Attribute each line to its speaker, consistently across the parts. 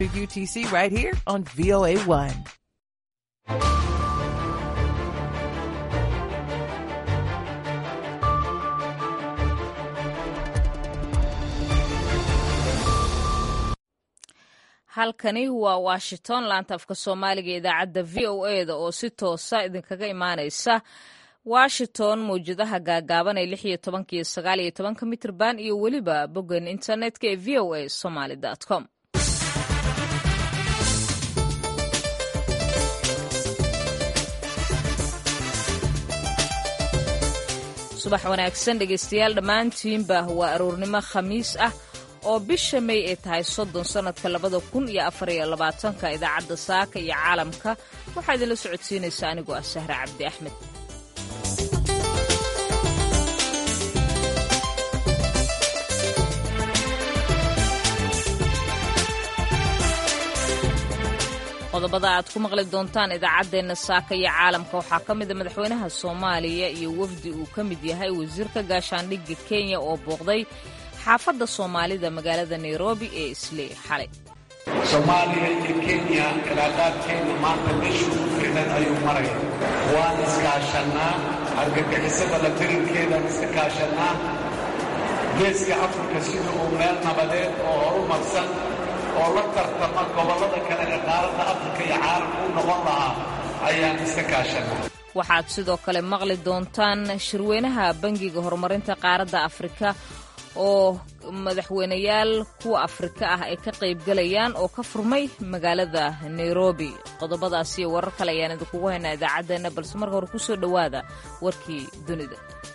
Speaker 1: UTC right here on VOA1.
Speaker 2: halkani waa washington laanta afka soomaaliga idaacadda v o e da oo si toosa idinkaga imaanaysa washington mawjadaha gaagaaban ee lix iyo tobanka iyo sagaal iyo tobanka mitrban iyo weliba boggan internetka ee v o a somaly com subax wanaagsan dhegaystayaal dhammaantiinba waa aroornimo khamiis ah oo bisha may ay tahay soddon sannadka labada kun iyo afariyo labaatanka idaacadda saaka iyo caalamka waxaa idinla socodsiinaysa anigoo ah sahre cabdi axmed qodobada aad ku maqli doontaan idaacaddeenna saaka iyo caalamka waxaa ka mida madaxweynaha soomaaliya iyo wafdi uu ka mid yahay wasiirka gaashaandhigga kenya oo booqday xaafadda soomaalida magaalada nairobi ee isley xalay
Speaker 3: soomaaliya iyo kenya cilaaqaadkeena maanta meeshuu ku ficnan ayuu maraya waan iskaashannaa argagixisada la tirinkeedaan iska kaashannaa geeska afrika sida uu meel nabadeed oo horumarsan oo la tartama gobollada kale ee qaaradda afrika iyo caalamka u noqon lahaa ayaan iska kaashannaa
Speaker 2: waxaad sidoo kale maqli doontaan shirweynaha bangiga horumarinta qaaradda afrika oo madaxweyneyaal kuwa afrika ah ay ka qaybgalayaan oo ka furmay magaalada nairobi qodobadaas iyo warar kale ayaan idinkugu haynaa idaacaddeenna balse marka hore kusoo dhowaada warkii dunida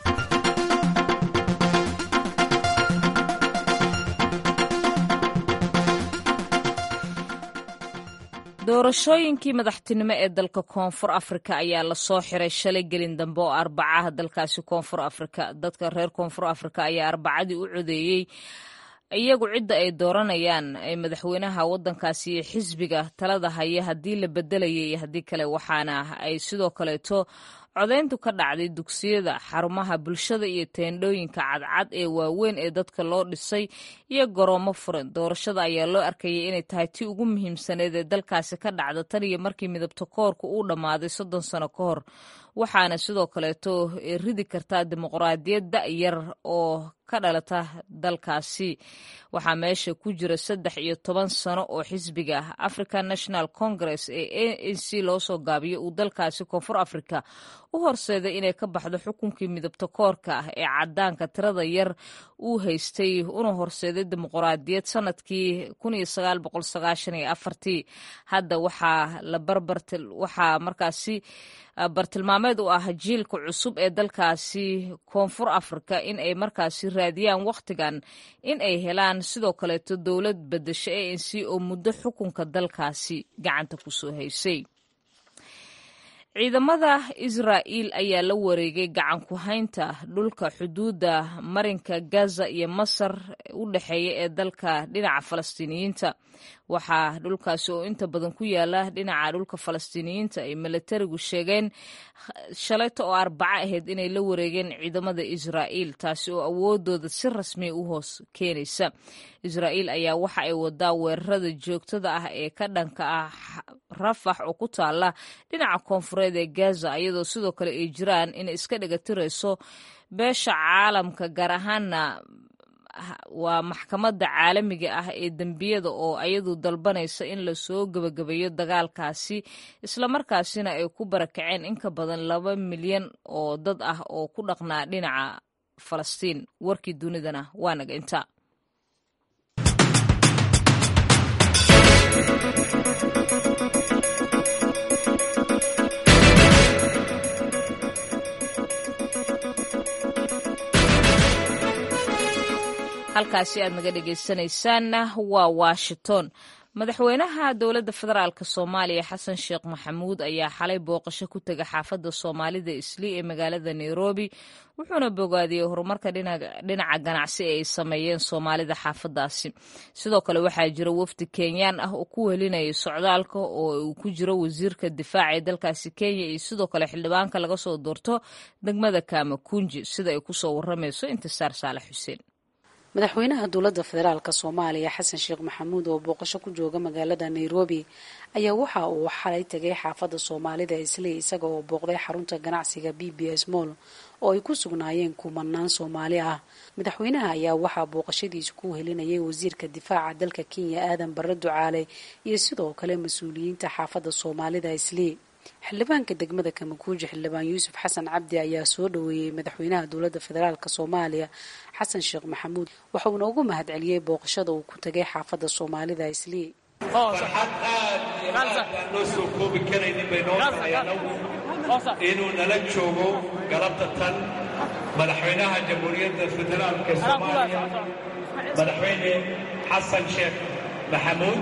Speaker 2: doorashooyinkii madaxtinimo ee dalka koonfur afrika ayaa lasoo xiray shalay gelin dambe oo arbacaha dalkaasi koonfur afrika dadka reer koonfur afrika ayaa arbacadii u codeeyey iyagu cidda ay dooranayaan ee madaxweynaha waddankaasi iyo xisbiga talada haya haddii la bedelayay iyo haddii kale waxaana ay sidoo kaleeto codayntu ka dhacday dugsiyada xarumaha bulshada iyo teendhooyinka cadcad ee waaweyn ee dadka loo dhisay iyo garoomo furan doorashada ayaa loo arkayay inay tahay tii ugu muhiimsaneed ee dalkaasi ka dhacda tan iyo markii midabta koorka uu dhammaaday soddon sano ka hor waxaana sidoo kaleeto ridi kartaa dimuqraadiyad da'yar oo ka dhalata dalkaasi waxaa meesha ku jira saddex iyo toban sano oo xisbiga african national congress ee a n c loo soo gaabiyo uu dalkaasi koonfur africa u horseeday inay ka baxdo xukunkii midabta koorka ah ee cadaanka tirada yar uu haystay una horseeday dimuqraadiyad sanadkii hadda waxaa la barbarwaxaa markaasi bartilmaameed u ah jiilka cusub ee dalkaasi koonfur afrika in ay markaasi raadiyaan wakhtigan in ay helaan sidoo kaleeto dowlad bedesho a n c oo muddo xukunka dalkaasi gacanta kusoo haysay ciidamada israa'iil ayaa la wareegay gacan ku haynta dhulka xuduudda marinka gaza iyo masar u dhexeeya ee dalka dhinaca falastiiniyiinta waxaa dhulkaasi oo inta badan ku yaala dhinaca dhulka falastiiniyiinta ay milatarigu sheegeen shalayta oo arbaco ahayd inay la wareegeen ciidamada israa'iil taasi oo awoodooda si rasmiya u hoos keenaysa israa'iil ayaa waxa ay wadaa weerarada joogtada ah ee ka dhanka ah rafax oo ku taala dhinaca koonfureed ee gaza iyadoo sidoo kale ay jiraan inay iska dhagatirayso beesha caalamka gaar ahaana waa maxkamadda caalamiga ah ee dembiyada oo ayadu dalbanaysa in lasoo gebagabeeyo dagaalkaasi islamarkaasina ay ku barakaceen in ka badan laba milyan oo dad ah oo ku dhaqnaa dhinaca falastiin warkii dunidana waa naga inta halkaasi aad naga dhegaysanaysaanna waa washington madaxweynaha dowladda federaalk soomaaliya xasan sheekh maxamuud ayaa xalay booqasho ku tega xaafadda soomaalida islii ee magaalada nairobi wuxuuna bogaadiyey horumarka dhinaca ganacsi ee ay sameeyeen soomaalida xaafadaasi sidoo kale waxaa jira wafdi kenyaan ah oo ku welinaya socdaalka oo uu ku jiro wasiirka difaaca ee dalkaasi kenya iyo sidoo kale xildhibaanka laga soo doorto degmada kamakunji sida ay kusoo waramayso intisaar saalax xuseen
Speaker 4: madaxweynaha dowladda federaalk soomaaliya xasan sheekh maxamuud oo booqasho ku jooga magaalada nairobi ayaa waxa uu xalay tegay xaafadda soomaalida isley isaga oo booqday xarunta ganacsiga b b s moll oo ay ku sugnaayeen kumanaan soomaali ah madaxweynaha ayaa waxaa booqashadiisa ku helinayay wasiirka difaaca dalka kenya aadan barre ducaale iyo sidoo kale mas-uuliyiinta xaafadda soomaalida isley xildhibaanka degmada kamakuuji xildhibaan yuusuf xasan cabdi ayaa soo dhaweeyey madaxweynaha dowladda federaalk soomaaliya xasan sheekh maxamuud waxauna ugu mahad celiyey booqashada uu ku tagay xaafadda soomaalida islii
Speaker 3: farxad aad iyo aad aan loo soo koobi karaynin bay noo tahay anagu inuu nala joogo galabta tan madaxweynaha jamhuuriyadda federaalka soomaaliya madaxweyne xasan sheekh maxamuud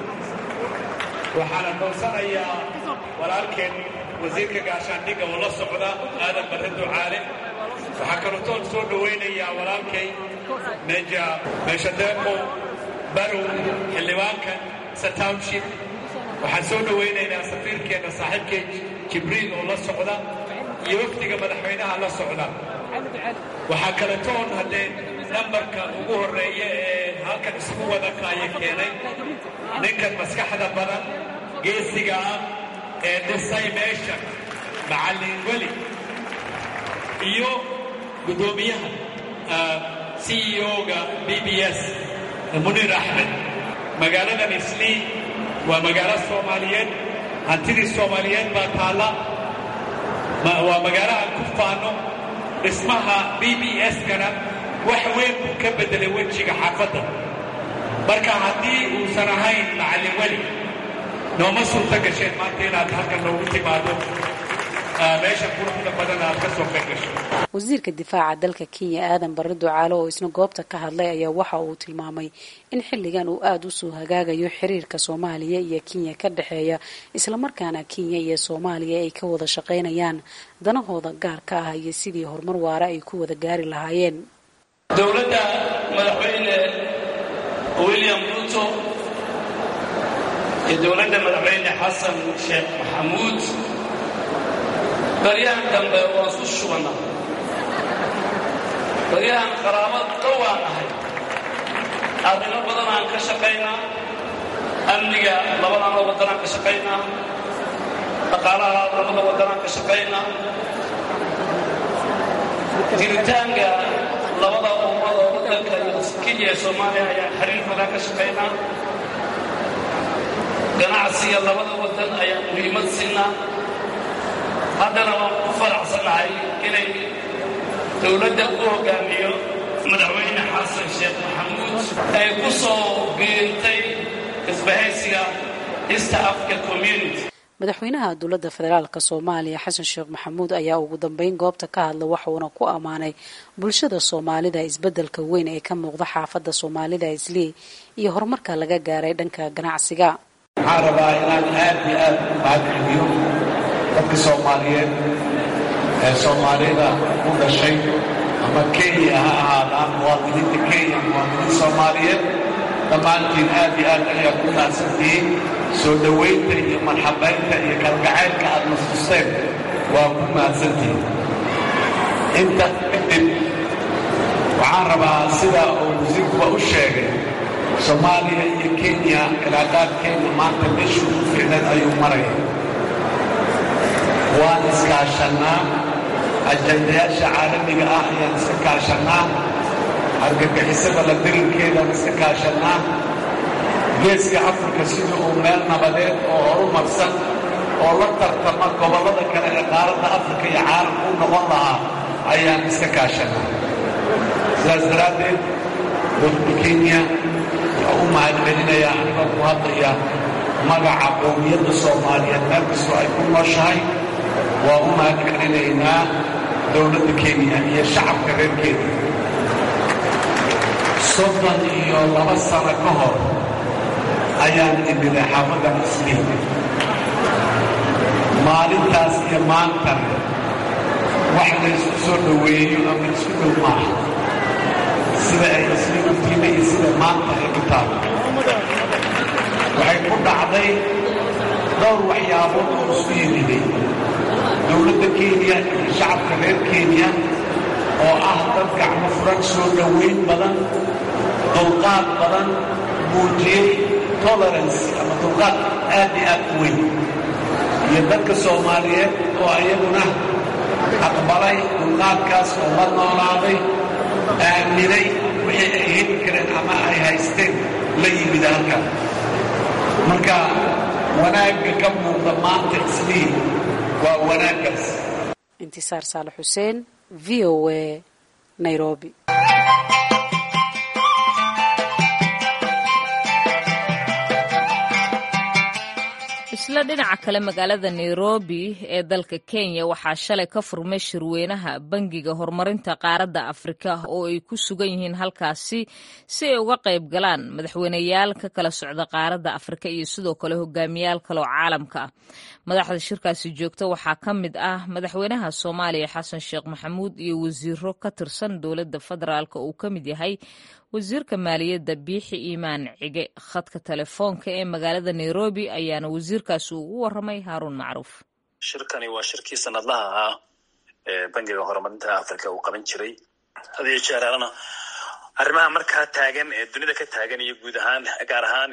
Speaker 3: waxaana doonsanayaa walaalkeen wasiirka gaashaandhigga oo la socda aadan barre ducaale waxaa kalootoon soo dhowaynayaa walaalkay meja meeshadeeqo barow xildhibaanka satownship waxaan soo dhowaynaynaa safiirkeenna saaxiibkay jibriil oo la socda iyo wafdiga madaxweynaha la socda waxaa kaletoon haddee nambarka ugu horreeya ee halkan isugu wada kaaya keenay ninkan maskaxda badan geesiga ah ee dhisay meesha macallin weli iyo guddoomiyaha c e o-ga b b s muniir axmed magaaladan islii waa magaalo soomaaliyeed hantidii soomaaliyeed baa taalla waa magaalo aan ku faano dhismaha b b s-kana wax weyn buu ka beddelay wejiga xaafadda marka haddii uusan ahayn macallin weli nooma suurta gasheen maanta inaad halkan noogu timaado meesha quruxda badan aad ka soo qayb gasho
Speaker 4: wasiirka difaaca dalka kenya aadan barre ducaale oo isna goobta ka hadlay ayaa waxa uu tilmaamay in xilligan uu aada u soo hagaagayo xiriirka soomaaliya iyo kenya ka dhexeeya islamarkaana kenya iyo soomaaliya ay ka wada shaqaynayaan danahooda gaarka ah iyo sidii horumar waara ay ku wada gaari lahaayeen
Speaker 5: dowladda madaxweyne william ruto iyo dowladda madaxweyne xasan sheekh maxamuud baryahan dambe waan isu shubannaa baryahan qaraabad dhowaan ahay arrimo badan aan ka shaqaynaa amniga labadana waddanaan ka shaqaynaa dhaqaalaha labada waddanaan ka shaqaynaa jiritaanka labada ummada waddanka iyo kenya ee soomaaliya ayaan xiriir badan ka shaqaynaa ganacsiga labada waddan ayaan muhiimad siinaa haddana waan ku faraxsanahay inay dowladda u hoggaamiyo madaxweyne xasan sheekh maxamuud ay ku soo biirtay isbahaysiga east africa community
Speaker 4: madaxweynaha dowladda federaalk soomaaliya xasan sheekh maxamuud ayaa ugu dambeyn goobta ka hadla waxuuna ku ammaanay bulshada soomaalida isbeddelka weyn ee ka muuqda xaafadda soomaalida islii iyo horumarka laga gaaray dhanka ganacsiga
Speaker 3: waxaan rabaa inaan aad iyo aad u mahadceliyo dadka soomaaliyeed ee soomaalida u dhashay ama kenya ha ahaadaan muwaadiniinta kenya muwaadiniin soomaaliyeed dhammaantiin aad iyo aad ayaad ku naadsantihiin soo dhowaynta iyo marxabaynta iyo kalgacaylka aad nastusteen waa ku mahadsantihiin inta kadib waxaan rabaa sida uu wasiirkuba u sheegay soomaaliya iyo kenya cilaaqaadkeenna maanta meeshuu ku ficneed ayuu maraya waan iskaashannaa ajandayaasha caalamiga ah ayaan iska kaashannaa argagixisada la dirinkeedaan iska kaashannaa geeska afrika sidii uu meel nabadeed oo horumarsan oo la tartama gobollada kale ee qaaradda afrika iyo caalamka u noqon lahaa ayaan iska kaashannaa sidaas daraaddeed dowladda kenya waxaa u mahadcelinayaa anigoo ku hadlaya magaca qowmiyadda soomaaliyeed meel kastoo ay ku nooshahay waa u mahadcelinaynaa dowladda kenya iyo shacabka reer kenya soddon iyo laba sano ka hor ayaan imiday xaafadda musliim maalintaas iyo maanta wax laysku soo dhoweeyo ama isku dhow maaha sida ay isla ogtiina iyo sida maanta ay ku taalo waxay ku dhacday dhowr waxyaabood oo isku yimiday dowladda kenya iyo shacabka reer kenya oo ah dad gacmo furan soo dhoweyn badan dulqaad badan muujiyey tolerance ama dulqaad aad iyo aad u weyn iyo dadka soomaaliyeed oo iyaguna aqbalay dulqaadkaas oo la noolaaday aaminay wixii ay heli kareen ama ay haysteen la yimid halkan marka wanaagga ka muuqda maanta isliin waa wanaaggaas
Speaker 4: intisaar saalax xuseen v o a nairobi
Speaker 2: isla dhinaca kale magaalada nairobi ee dalka kenya waxaa shalay ka furmay shirweynaha bangiga horumarinta qaaradda afrika oo ay ku sugan yihiin halkaasi si ay uga qayb galaan madaxweyneyaal ka kala socda qaaradda afrika iyo sidoo kale hogaamiyaal kaleoo caalamka ah madaxda shirkaasi joogta waxaa ka mid ah madaxweynaha soomaaliya xasan sheekh maxamuud iyo wasiiro ka tirsan dowladda federaalk uu ka mid yahay wasiirka maaliyadda biixi iimaan cige khadka telefoonka ee magaalada nairobi ayaana wasiirkaasi ugu waramay haaruun macruuf
Speaker 6: shirkani waa shirkii sanadlaha ahaa ee bangiga horumarinta africa uu qaban jiray hadiyo jeeraalana arrimaha markaa taagan ee dunida ka taagan iyo guud ahaan gaar ahaan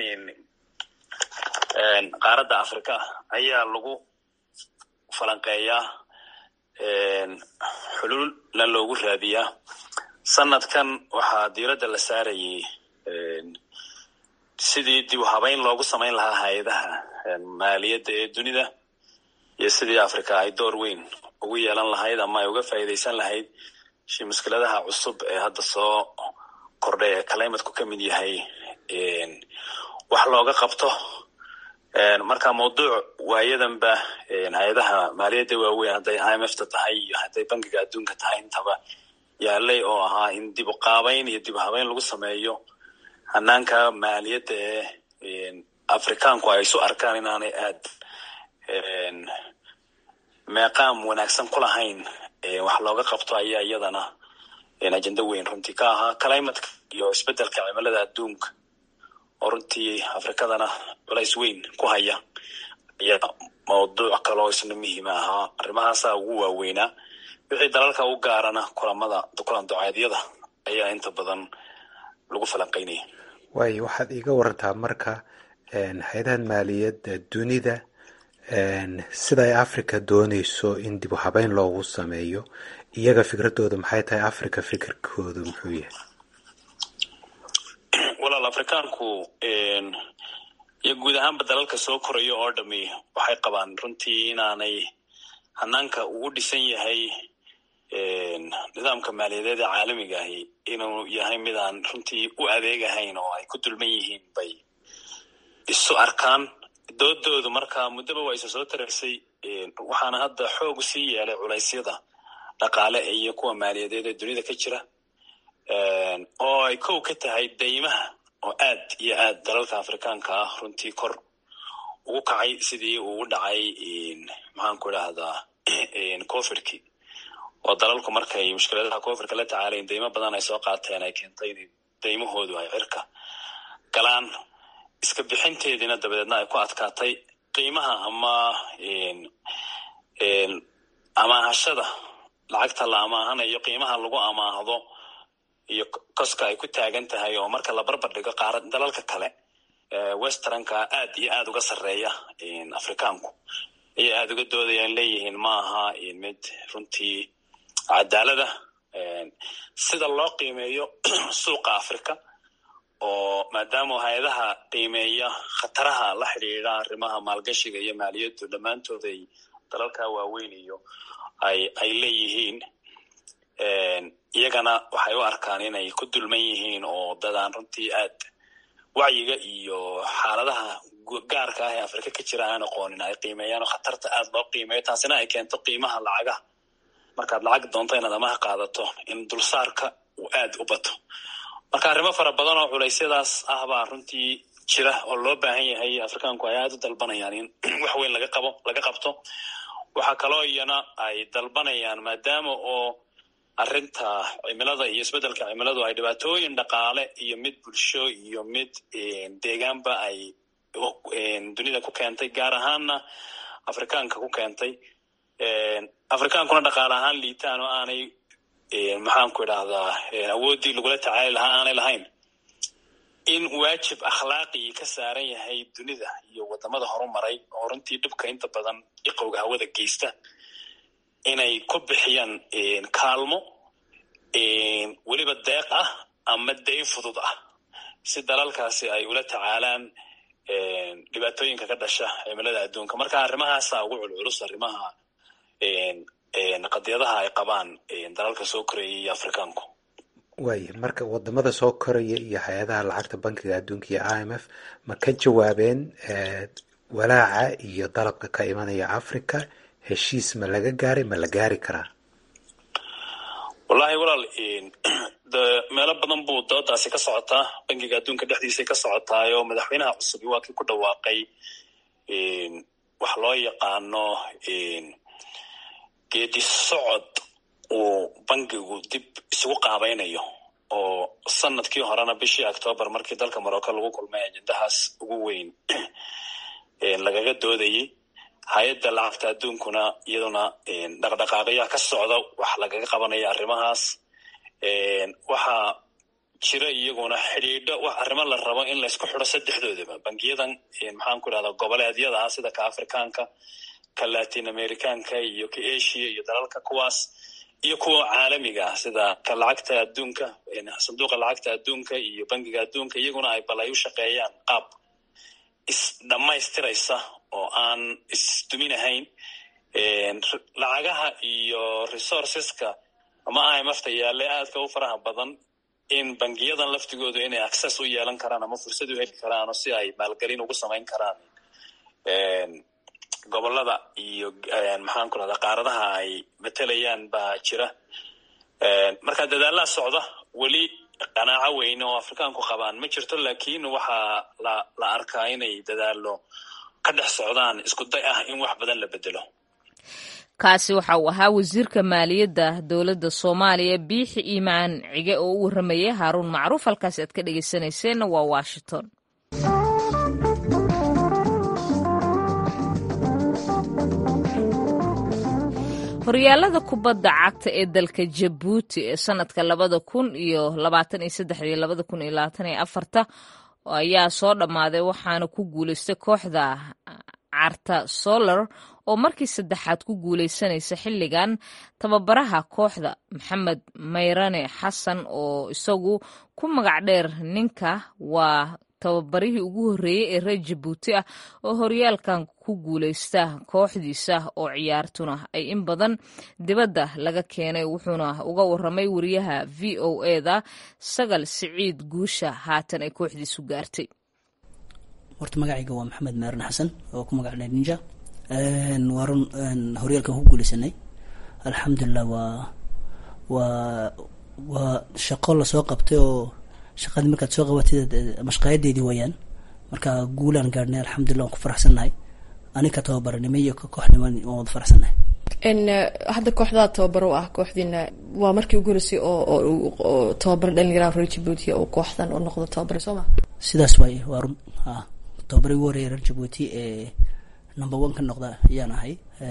Speaker 6: qaaradda africa ayaa lagu falanqeeyaa xuluulna loogu raadiyaa sanadkan waxaa diiradda la saarayay sidii dib u habeyn loogu samayn lahaa hay-adaha maaliyadda ee dunida iyo sidii africa ay door weyn ugu yeelan lahayd ama ay uga faa'iidaysan lahayd shi mushkiladaha cusub ee hadda soo kordhay ee calimatku ka mid yahay wax looga qabto marka mawduuc waayadanba hay-adaha maaliyadda waaweyn hadday i m f ta tahay iyo hadday bankiga adduunka tahay intaba yaalay oo ahaa in dib u qaabayn iyo dib u habeyn lagu sameeyo hanaanka maaliyadda ee afrikaanku ay isu arkaan inaanay aad meeqaam wanaagsan ku lahayn wax looga qabto ayaa iyadana ajenda weyn runtii ka ahaa climatka iyo isbedelka cimilada adduunka oo runtii afrikadana culays weyn ku haya ayaa mawduuc kaloo isna muhiima ahaa arrimahaasaa ugu waaweynaa wixii dalalka u gaarana kulamada kulan duceedyada ayaa inta badan lagu falanqeynaya
Speaker 7: waayo waxaad iiga warantaa marka hay-adahan maaliyadda dunida sida ay africa dooneyso in dib u habeyn loogu sameeyo iyaga fikradooda maxay tahay africa fikirkoodu muxuu yahay
Speaker 6: walaal afrikaanku iyo guud ahaanba dalalka soo koraya oo dhami waxay qabaan runtii inaanay hanaanka ugu dhisan yahay nidaamka maaliyadeed ee caalamiga ahi inuu yahay mid aan runtii u adeegahayn oo ay ku dulman yihiin bay isu arkaan doodoodu marka muddaba waa isa soo taraysay waxaana hadda xoog sii yeelay culaysyada dhaqaale iyo kuwa maaliyadeed ee dunida ka jira oo ay kow ka tahay daymaha oo aad iyo aad dalalka afrikaanka ah runtii kor ugu kacay sidii uu u dhacay maxaan ku idhaahdaa covidkii oo dalalku markay mushkiladaha covidka la tacaalayn daymo badan ay soo qaateen ay keentay in daymahoodu ay cirka galaan iska bixinteediina dabadeedna ay ku adkaatay qiimaha ama amaahashada lacagta la amaahanayo qiimaha lagu amaahdo iyo koska ay ku taagan tahay oo marka la barbar dhigo qaara dalalka kale westernka aad iyo aad uga sarreeya afrikaanku ayay aada uga doodayaan leeyihiin ma aha mid runtii cadaalada sida loo qiimeeyo suuqa africa oo maadaama hay-adaha qiimeeya khataraha la xidhiidha arrimaha maalgashiga iyo maaliyaddu dhammaantood ay dalalka waaweyn iyo ay ay leeyihiin iyagana waxay u arkaan inay ku dulman yihiin oo dadaan runtii aad wacyiga iyo xaaladaha gaarka ah ee afrika ka jira aan aqoonin ay qiimeeyaan oo khatarta aad loo qiimeeyo taasina ay keento qiimaha lacagaha markaad lacag doonto inaad amaha qaadato in dulsaarka uu aad u bato marka arrimo fara badan oo culeysyadaas ah baa runtii jira oo loo baahan yahay afrikaanku ay aad u dalbanayaan in wax weyn laga qabo laga qabto waxaa kaloo iyana ay dalbanayaan maadaama oo arrinta cimilada iyo isbeddelka cimiladu ay dhibaatooyin dhaqaale iyo mid bulsho iyo mid deegaanba ay dunida ku keentay gaar ahaanna afrikaanka ku keentay afrikaankuna dhaqaale ahaan liitaan oo aanay maxaanku idhahdaa awooddii lagula tacaali lahaa aanay lahayn in waajib akhlaaqii ka saaran yahay dunida iyo wadamada horumaray oo runtii dhibka inta badan iqowga hawada geysta inay ku bixiyaan kaalmo weliba deeq ah ama dayn fudud ah si dalalkaasi ay ula tacaalaan dhibaatooyinka ka dhasha cimilada adduunka marka arrimahaasa ugu culculus arrimaha qadiyadaha ay qabaan dalalka soo koraya iyo afrikaanku
Speaker 7: waaya marka wadamada soo koraya iyo hay-adaha lacagta bankiga adduunka iyo i m f ma ka jawaabeen walaaca iyo dalabka ka imanaya africa heshiis ma laga gaaray ma la gaari karaa
Speaker 6: wallahi walaal de meelo badan buu doodaasi ka socotaa bankiga adduunka dhexdiisay ka socotaayo madaxweynaha cusub waa kii ku dhawaaqay wax loo yaqaano geedi socod uu bankigu dib isugu qaabaynayo oo sanadkii horena bishii octoobar markii dalka morocco lagu kulmay ajendahaas ugu weyn lagaga doodayay hay-adda lacagta adduunkuna iyaduna dhaqdhaqaaqyaa ka socda wax lagaga qabanaya arrimahaas waxaa jira iyaguna xidhiidho wax arrimo la rabo in laysku xidho saddexdoodaba bangiyadan maxaan ku idhahdaa goboleedyada ah sida ka afrikaanka ka latin americanka iyo ka asia iyo dalalka kuwaas iyo kuwa caalamiga ah sida ka lacagta adduunka sanduuqa lacagta adduunka iyo bangiga adduunka iyaguna ay bal ay u shaqeeyaan qaab isdhamaystiraysa oo aan isduminahayn lacagaha iyo resourceska ama imfta yaale aadka u faraha badan in bangiyadan laftigoodu inay access u yeelan karaan ama fursad u heli karaan oo si ay maalgelin ugu samayn karaan gobolada iyo maxaan ku rahdaa qaaradaha ay matelayaan baa jira marka dadaalaa socda weli qanaaco weyne oo afrikaanku qabaan ma jirto lakin waxaa la la arkaa inay dadaalo ka dhex socdaan isku day ah in wax badan la bedelo
Speaker 2: kaasi waxa uu ahaa wasiirka maaliyadda dowladda soomaaliya biixi iimaan cige oo u warramayay haaruun macruuf halkaasi aad ka dhegeysanayseena waa washington horyaalada kubadda cagta ee dalka jabuuti ee sanadka labada kun iyo labaatan iyo saddex iyo labada kun iyo labaatan iyo afarta ayaa soo dhammaaday waxaana ku guuleystay kooxda carta solar oo markii saddexaad ku guuleysanaysa xilligan tababaraha kooxda maxamed mayrane xasan oo isagu ku magac dheer ninka waa tababarihii ugu horreeyey ee reer jabuuti ah oo horyaalkan ku guuleysta kooxdiisa oo ciyaartuna ay in badan dibadda laga keenay wuxuuna uga waramay wariyaha v o eda sagal siciid guusha haatan ay kooxdiisu gaartay
Speaker 8: horta magacayga waa maxamed maaran xasan oo ku magac dheer ninja waa run horyaalkan ku guuleysanay alxamdulilah waa waa waa shaqo lasoo qabtay oo shaqadii markaad soo qabatid mashqaayadeedii wayaan marka guulaan gaadhnay alxamdulillah waan ku faraxsannahay aninka tababaranimo iyo kooxnimo waan wada faraxsannahay
Speaker 9: hadda kooxdaa tababaro ah kooxdiina waa markii ugu horeysay oo oo tababaro dhalinyaraha reer jabuuti oo kooxdan oo noqdo tababare soo ma
Speaker 8: sidaas waaye waa run a tababari ugu horeeya reer jabuuti ee number one ka noqda ayaan ahay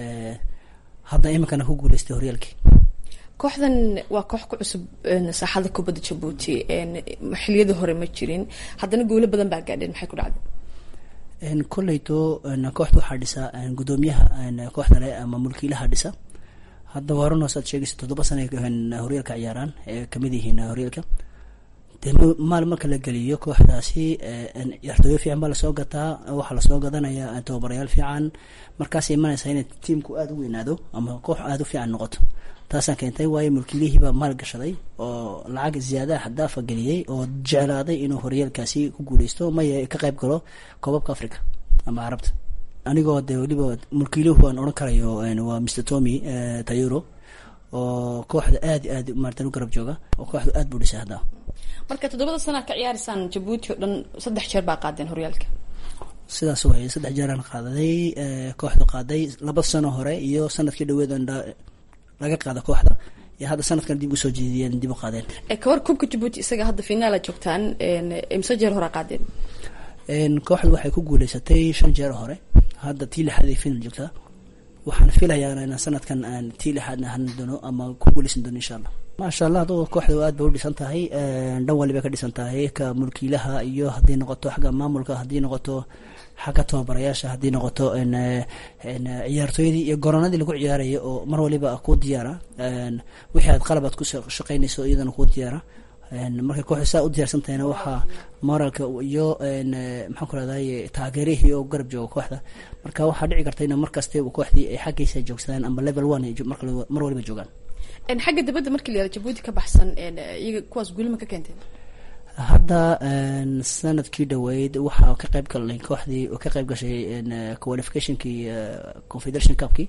Speaker 8: hadda iminkana ku guuleystay horyaalkii
Speaker 9: kooxdan waa koox ku cusub saaxada kubadda jabuuti xiliyadii hore ma jirin haddana guulo badan baa gaadheen maxay ku dhacday
Speaker 8: kolleyto kooxda waxaa dhisa guddoomiyaha kooxda le ama mulkiilaha dhisa hadda waaran hoos aad sheegaysa toddoba sana horyaalka ciyaaraan ee kamid yihiin horyaalka dee maal marka la geliyo kooxdaasi ciyaartooyo fiican baa lasoo gataa waxaa lasoo gadanaya tababarayaal fiican markaas imanaysa inay tiimku aada u weynaado ama koox aada u fiican noqoto taasaan keentay waayo mulkiilihiibaa maal gashaday oo lacag ziyaadaha xadaafa geliyey oo jeclaaday inuu horyaalkaasi ku guuleysto maya ka qayb galo koobabka africa ama carabta anigoo dee weliba mulkiiluhu aan odhan karayo waa mr tommy tayuro oo kooxda aad aad maartan u garab jooga oo kooxdu aad buu dhisay hadda
Speaker 9: marka toddobada sana ka ciyaaraysaan jabuuti oo dhan saddex jeer baa qaadeen horyaalka
Speaker 8: sidaas waye saddex jeeraan qaadaday kooxdu qaaday laba sano hore iyo sanadkii dhaweed laga qaada kooxda iyo hadda sanadkan dib usoo jeediyeen dib u qaadeen
Speaker 9: kawar kubka jabuuti isaga hadda finaala joogtaan imse jeer hore qaadeen
Speaker 8: kooxdu waxay ku guuleysatay shan jeer hore hadda tii lixaad ay final joogtaa waxaan filayaa inaan sanadkan aan tii lixaadna hanan doono ama ku guuleysan doono insha allah maasha allah adoo kooxda aad bay u dhisan tahay dhan waliba ka dhisan tahay ka mulkiilaha iyo haddii noqoto xagga maamulka haddii noqoto xagga tababarayaasha haddii noqoto ciyaartooyadii iyo goronadii lagu ciyaaraya oo mar waliba ku diyaara wixii aad qalab aad ku shaqeynayso iyadana ku diyaara markay kooxda saa u diyaarsan tahayna waxaa moralka iyo maxaan ku rahday taageerihii oo garab jooga kooxda marka waxaa dhici karta in markaste kooxdii ay xaggiisa joogsadaan amba level one mar waliba joogaan
Speaker 9: xagga dibadda markii la yihahdo jabuuti ka baxsan iyaga kuwaas guulima ka keenteen
Speaker 8: hadda sanadkii dhaweyd waxaa ka qayb galnay kooxdii oo ka qayb gashay qualificationkii confederation cupkii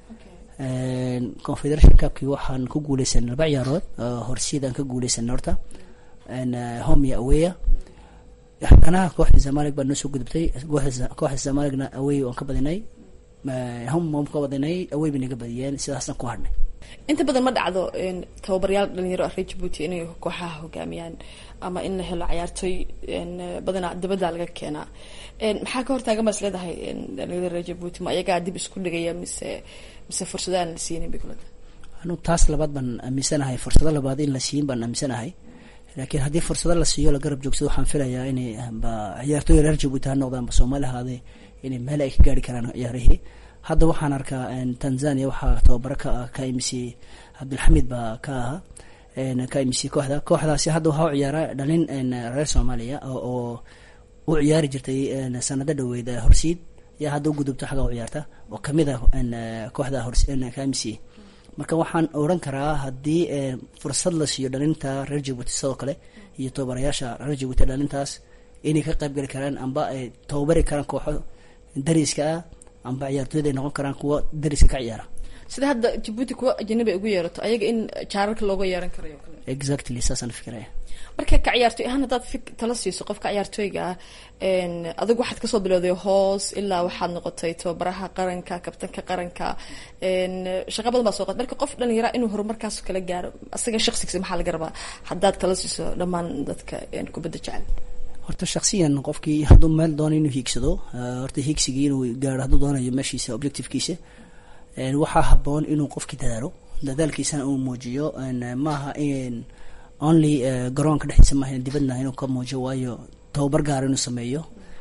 Speaker 8: confederation cupkii waxaan ku guuleysanay laba ciyaarood horsiidaan ka guuleysanay horta home iyo aweya haddana kooxda zamalig baa noo soo gudubtay kooxda zamaligna awey waan ka badinay home waan ka badinay awey bay naga badiyeen sidaasna ku hadhnay
Speaker 9: inta badan ma dhacdo tababarayaal dhalinyaro reer jabuuti inay kooxaha hogaamiyaan ama in la helo cayaartooy badanaa dibadda laga keenaa maxaa ka hortaagan baa is leedahay dhalinyarada reer jabuuti ma ayagaa dib isku dhigaya mise mise fursado aan la siinin bay kulada
Speaker 8: anu taas labaad baan aaminsanahay fursado labaad in la siin baan aaminsanahay laakiin haddii fursado la siiyo la garab joogsado waxaan filayaa inay ba ciyaartooy reer jabuuti ha noqdaan ba soomaali ahaadee inay meel ay ka gaari karaan ciyaarihii hadda waxaan arkaa tanzania waxaa tababaro ka ah ka imc cabdilxamid baa ka ahaa ka imc kooxda kooxdaasi hadda waxaa u ciyaara dhalin reer soomaaliya oo u ciyaari jirtay sanado dhaweyd horsiid yaa hadda u gudubto xagga u ciyaarta oo kamid ah kooxda ka imc marka waxaan oran karaa haddii fursad la siiyo dhalinta reer jabuuti sidoo kale iyo tababarayaasha reer jabuuti dhalintaas inay ka qayb gali karaan amba ay tababari karaan kooxo dariska ah amba ciyaartooyda ay noqon karaan kuwa dariska ka ciyaara
Speaker 9: sida hadda jabuuti kuwa ajanabi ay ugu yeerato ayaga in jaararka looga yeeran karayo kale
Speaker 8: exactly saasaan fikiraya
Speaker 9: marka ka ciyaartooy ahaan haddaad fik tala siiso qofka ciyaartooyga ah adigu waxaad kasoo bilowday hoos ilaa waxaad noqotay tababaraha qaranka kabtanka qaranka shaqa badan baa soo qad marka qof dhalinyara inuu horumarkaas kala gaaro asaga shaqsigiisa maxaa laga rabaa haddaad tala siiso dhammaan dadka kubadda jecel
Speaker 8: horta shaksiyan qofkii hadduu meel doono inuu hiigsado horta hiigsigii inuu gaaro hadduu doonayo meeshiisa objectivekiisa waxaa haboon inuu qofkii dadaalo dadaalkiisana uu muujiyo maaha in only garoonka dhexdiisa maaha dibadna inuu ka muujiyo waayo tababar gaar inuu sameeyo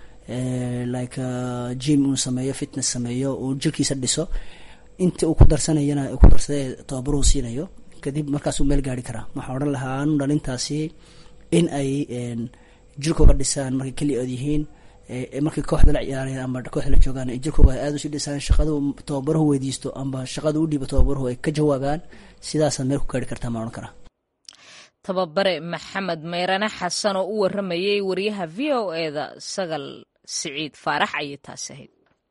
Speaker 8: like jim inuu sameeyo fitness sameeyo uu jirkiisa dhiso inta uu ku darsanayana ku darsadee tababaruu siinayo kadib markaasuu meel gaari karaa waxaa odhan lahaa anu dhalintaasi in ay jirkooga dhisaan markay keli ood yihiin markay kooxda la ciyaarayaan ama kooxda la joogaan ay jirkooga aada usii dhisaan shaqadu tababaruhu weydiisto amba shaqada u dhiibo tababaruhu ay ka jawaabaan sidaasaad meel ku gaari kartaa maan odhan karaa
Speaker 2: tababare maxamed meyrane xasan oo u waramayay wariyaha v o eda sagal siciid faarax ayay taasi ahayd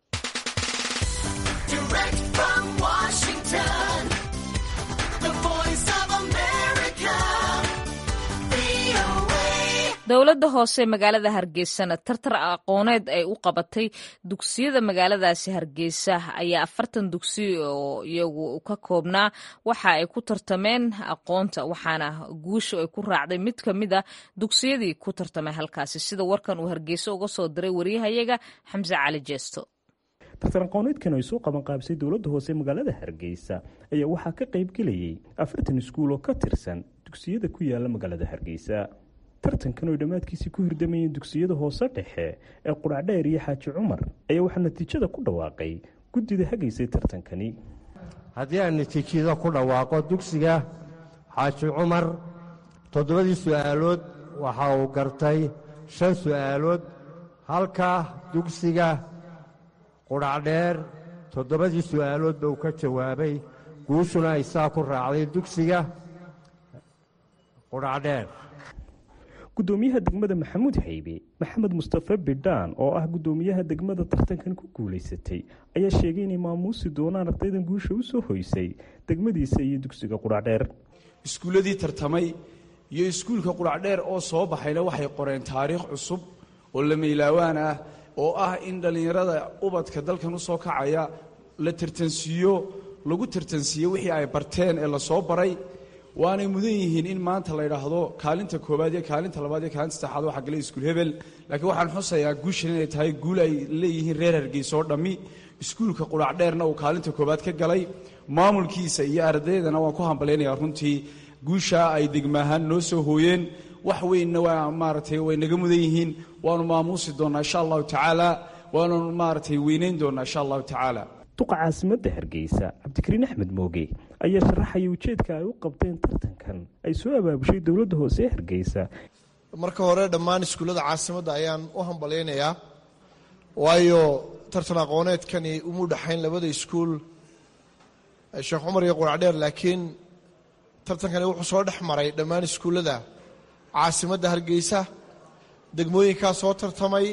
Speaker 2: dowladda hoose magaalada hargeysana tartar aqooneed ay u qabatay dugsiyada magaaladaasi hargeysa ayaa afartan dugsi oo iyagu ka koobnaa waxa ay ku tartameen aqoonta waxaana guushu ay ku raacday mid ka mid a dugsiyadii ku tartamay halkaasi sida warkan uu hargeyso uga soo diray wariyahayaga xamse cali jeesto
Speaker 10: tartan aqooneedkan ay soo qaban qaabisay dowladda hoose magaalada hargeysa ayaa waxaa ka qayb gelayay afartan iskuul oo ka tirsan dugsiyada ku yaala magaalada hargeysa tartankan oo dhammaadkiisii ku hirdamayeen dugsiyada hoose dhexe ee quracdheer iyo xaaji cumar ayaa waxaa natiijada ku dhawaaqay guddida hagaysay tartankani
Speaker 11: haddii aan natiijada ku dhawaaqo dugsiga xaaji cumar toddobadii su'aalood waxa uu gartay shan su'aalood halka dugsiga quracdheer toddobadii su'aaloodba uu ka jawaabay guushuna ay saa ku raacday dugsiga quracdheer
Speaker 10: gudoomiyaha degmada maxamuud haybe maxamed mustafe bidhaan oo ah gudoomiyaha degmada tartankan ku guulaysatay ayaa sheegay inay maamuusi doonaan ardaydan guusha u soo hoysay degmadiisa iyo dugsiga quracdheer
Speaker 12: iskuulladii tartamay iyo iskuulka quracdheer oo soo baxayna waxay qoreen taariikh cusub oo lamaylawaan ah oo ah in dhallinyarada ubadka dalkan u soo kacaya la tartansiiyo lagu tartansiiyo wixii ay barteen ee lasoo baray waanay mudan yihiin in maanta la yidhaahdo kaalinta koowaad iyo kaalinta labaad iyo kaalinta saddexaad waxaa galay iskuul hebel laakiin waxaan xusayaa guushan inay tahay guul ay leeyihiin reer hargeysa oo dhammi iskuulka quracdheerna uu kaalinta koowaad ka galay maamulkiisa iyo ardaydana waan ku hambalaynayaa runtii guushaa ay degmaahaan noo soo hooyeen wax weynna waa maaragtay way naga mudan yihiin waanu maamuusi doonnaa insha allahu tacaala waanu maaragtay weynayn doonnaa insha allahu tacaala
Speaker 10: duqa caasimadda hargeysa cabdikariin axmed mooge ayaa sharaxaya ujeedka ay u qabteen tartankan ay soo abaabushay dowladda hoose ee hargeysa
Speaker 13: marka hore dhammaan iskuullada caasimadda ayaan u hambalyaynayaa waayo tartan aqooneedkani uma dhexayn labada iskuul sheekh cumar iyo quracdheer laakiin tartankani wuxuu soo dhex maray dhammaan iskuullada caasimadda hargeysa degmooyinkaa soo tartamay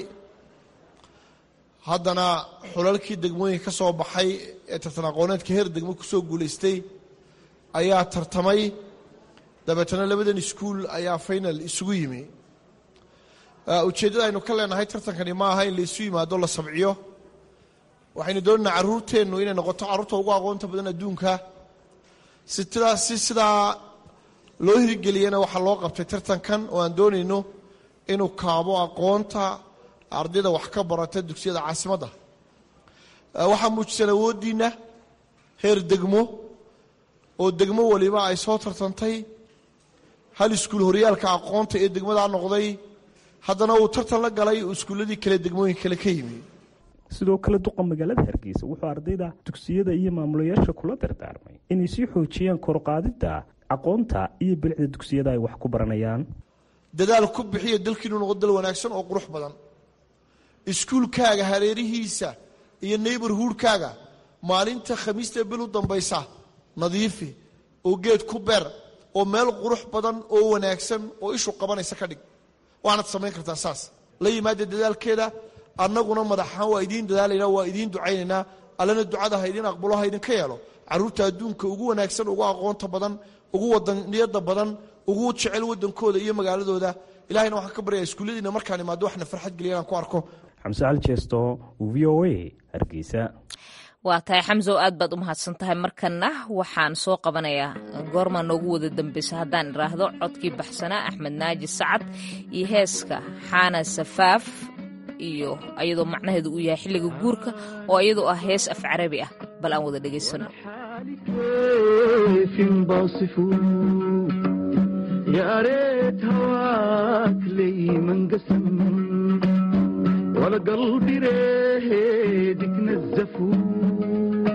Speaker 13: haddana xulalkii degmooyinka ka soo baxay ee tartan aqooneedka heer degmo kusoo guulaystay ayaa tartamay dabeetana labadan iskuul ayaa final isugu yimi ujeeddada aynu ka leenahay tartankani ma aha in la isu yimaado la sabciyo waxaynu doonaynaa carruurteennu inay noqoto carruurta ugu aqoonta badan adduunka sidaa si sidaa loo hirgeliyana waxaa loo qabtay tartankan oo aan doonayno inuu kaabo aqoonta ardayda wax ka barata dugsiyada caasimadda waxaa muujisan awooddiinna heer degmo oo degmo waliba ay soo tartantay hal iskuul horyaalka aqoonta ee degmadaa noqday haddana uu tartan la galay iskuulladii kale degmooyin kale ka yimi
Speaker 10: sidoo kale duqa magaalada hargeysa wuxuu ardayda dugsiyada iyo maamulayaasha kula dardaarmay inay sii xoojiyaan korqaadidda aqoonta iyo bilicda dugsiyada ay wax ku baranayaan
Speaker 13: dadaal ku bixiya dalkiinu noqo dal wanaagsan oo qurux badan iskuulkaaga hareerihiisa iyo neighborhoodkaaga maalinta khamiista bil u dambaysa nadiifi oo geed ku beer oo meel qurux badan oo wanaagsan oo ishu qabanaysa ka dhig waanad samayn kartaa saas la yimaada dadaalkeeda annaguna madaxahaan waa idiin dadaalaynaa waa idiin ducaynaynaa allana ducada ha idiin aqbalo ha idinka yeelo carruurta adduunka ugu wanaagsan ugu aqoonta badan ugu wadaniyada badan ugu jecel wadankooda iyo magaaladooda ilahayna waxaan ka baryaa iskuulladiina markaan imaado waxna farxad geliya inaan ku arko
Speaker 10: xamse cali jeesto v o a hargeysa
Speaker 2: waa tahay xamsow aad baad u mahadsan tahay markanna waxaan soo qabanayaa goorma noogu wada dambeysa haddaan idhaahdo codkii baxsanaa axmed naaji sacad iyo heeska xaana safaaf iyo ayadoo macnaheedu uu yahay xilliga guurka oo iyadoo ah hees af carabi ah bal aan wada dhegaysano
Speaker 14: يا ريت هواك لي منقسم ولا قلبي ريدك نزفوا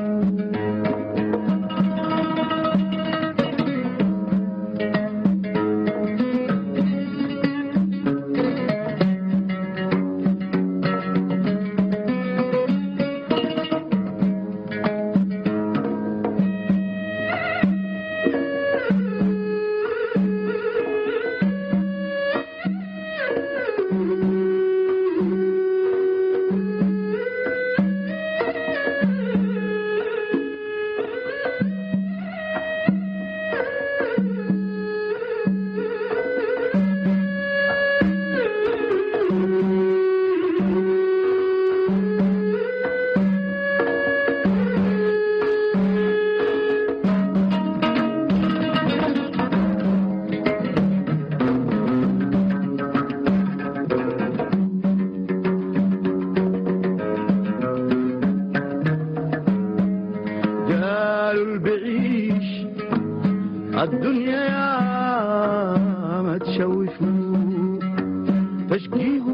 Speaker 14: قالوا البعيش الدنيا يا ما تشوفوا تشقيه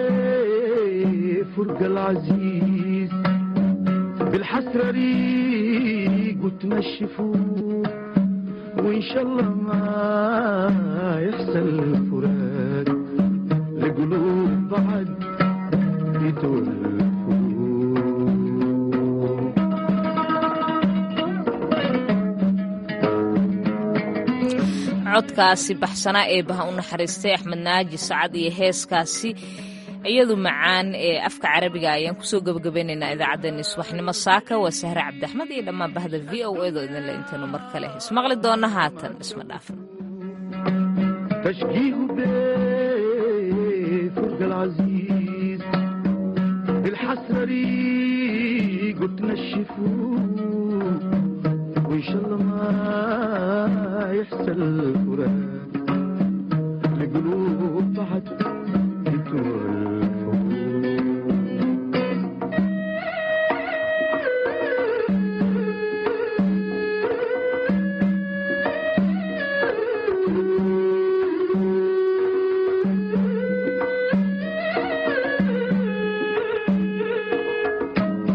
Speaker 14: بفرق العزيز بالحسرة ريق وتنشفوا وإن شاء الله ما يحصل فراق لقلوب بعد يتولفوا
Speaker 2: codkaasi baxsanaa ee baha u naxariistay axmed naaji sacad iyo heeskaasi iyadu macaan ee afka carabiga ayaan kusoo gebagabeynaynaa idaacaddeenni subaxnimo saaka waa sahre cabdiaxmed iyo dhammaan bahda v o edo idinle intaynu mar kale ismaqli doonna haatan isma dhaafan
Speaker 14: تشقيه بفرق العزيز بالحسرة ريق وتنشفوا وإن شاء الله ما يحصل فراق